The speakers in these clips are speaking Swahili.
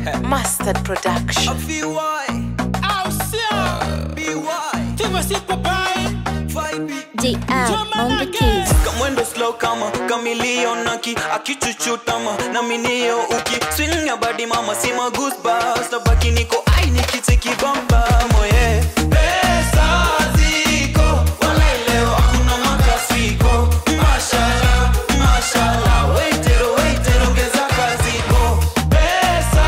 Mustard Production. DM on the keys. kamwendo slow kama kamilionaki akichuchutama na minio uki swing ya badi mama sima goosebumps tabaki niko ai nikitikibamba moye pesa ziko wala leo hakuna makasiko mashala mashala waitero waitero ongeza kaziko pesa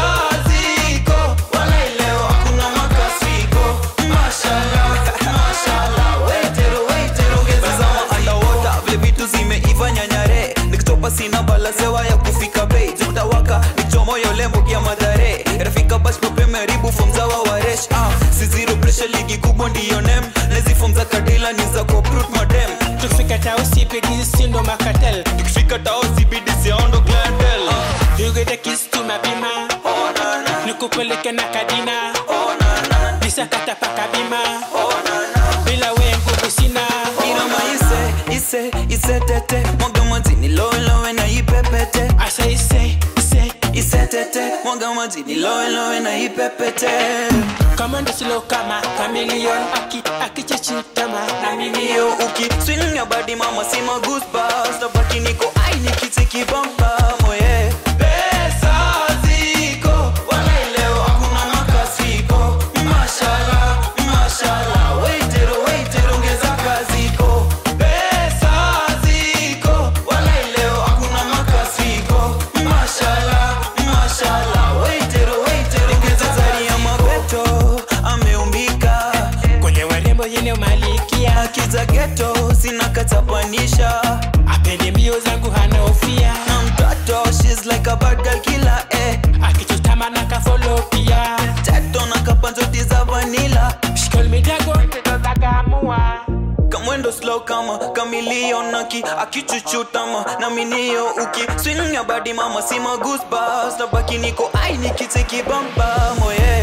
ziko wala leo hakuna makasiko mashala mashala waitero waitero ongeza zama underwater vile vitu zimeiva nyanyare nikitopa sina balasewa ya kufika bei zitawaka nichomoyo lembo ya madhare rafika bash mapemeribu fomzawa waresh ah, si zero pressure ligi kubwa ndiyo nem nezifomza kadila ni za koprut madem tukifika tao cpd sindo makatel tukifika tao cbd siondo gladel yugede kistu mapima oh, na, na, nikupeleke na kadina oh, na, na, nisakata paka bima oh, na, na. bila we nguvu sina Irama ise, ise, ise tete Mwaga majini lowe lowe na ipepete asa ise ise Ise tete Mwaga majini lowe lowe na ipepete kamanda silo kama kamilion aki akichichitama na mimi Hiyo uki swing ya body mama sima goosebumps Tabaki niko ai nikitiki bamba moye Pesa ziko Wala leo hakuna makasiko Mashallah, mashallah Waitero, waitero ongeza kaziko Pesa ziko Wala leo hakuna makasiko Mashallah, mashallah Waitero, waitero ongeza zari ya mabeto Ameumbika kwenye warembo yene malikia Akiza ghetto sina katapanisha apende mbio zangu hana ofia na mtoto she's like a bad girl killer eh akichutama na kafolo pia teto na kapanzoti za vanilla shikol midago tezozagamua kamwendo slow kama kamilionaki akichuchutama na minio uki swing ya badi mama sima goosebumps tabaki niko ai nikitiki bamba moye